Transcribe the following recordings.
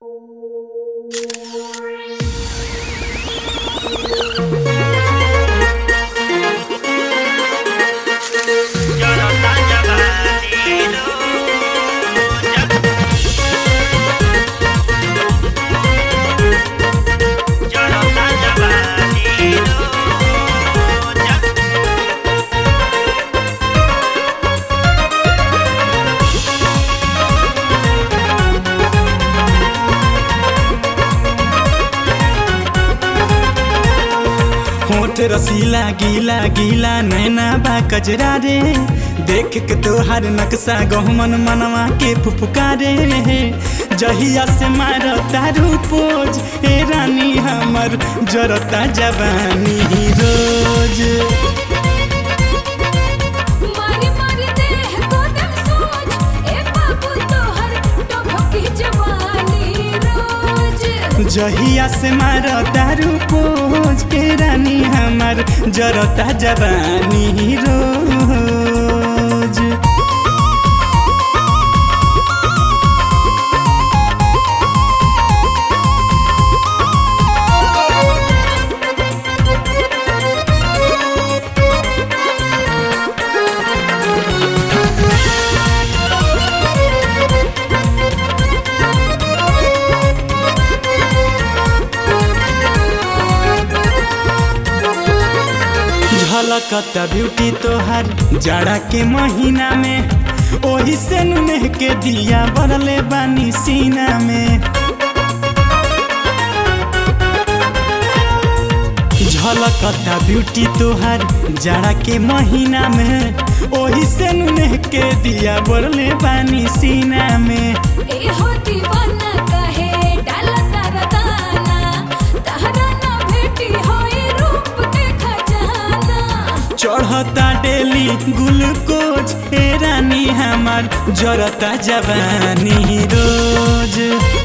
होठ रसीला गीला गीला नैना बा कजरा रे देख के तोहार नक्शा गहमन मनवा के फुफकारे जहिया से मार तारू पोज ए रानी हमर जरता जवानी रोज मारी मारी देह को दम सोच ए बाबू तोहर टभकी जवानी रोज जहिया से मार तारू पोज ए रानी हमर जरता जवानी रोज झलकता ब्यूटी तोहार जाड़ा के महीना में ओही से नुनेह के दिया बरले बानी सीना में झलकता ब्यूटी तोहार जाड़ा के महीना में ओही से नुनेह के दिया बरले बानी सीना में ए हो दीवाना कहे डाला तारा दाना तहरा ना भेटी होई रूप के खजाना चढ़ता डेली ग्लूकोज ए रानी हमार जरता जवानी रोज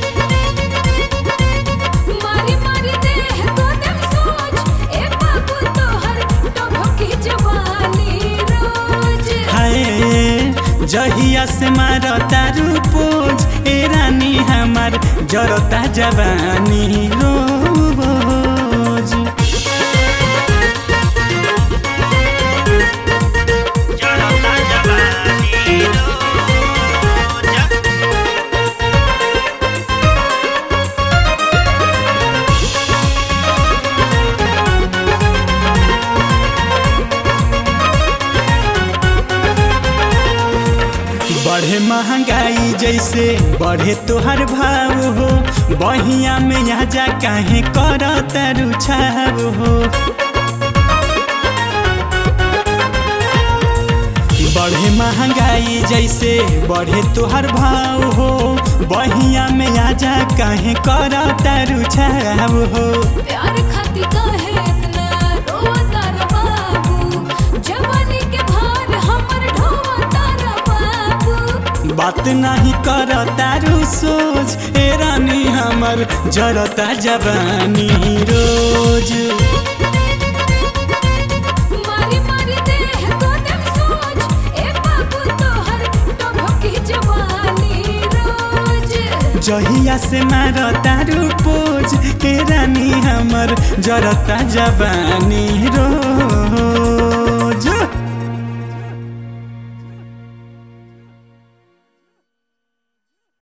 मारी मारी देह को दम सोच ए बाबू तोहर टभकी जवानी रोज हाय जहिया से मार तारू पोज ए रानी हमार जरता जवानी रोज बढ़े महंगाई जैसे बढ़े तोहर भाव हो बहिया में यहाँ जा काहे कर तारू छाव हो बढ़े महंगाई जैसे बढ़े तोहर भाव हो बहिया में आजा काहे कर तारू छाव हो प्यार खाती काहे इतना रोता रे बाबू जवानी के भार हमर ढोता रे बाबू बात नहीं कर तारू सोच ए रानी हमर जरता जवानी रोज मारी मारी देह को दम सोच ए बाबू तोहर टभकी जवानी रोज जहिया से मार तारू पोज ए रानी हमर जरता जवानी रोज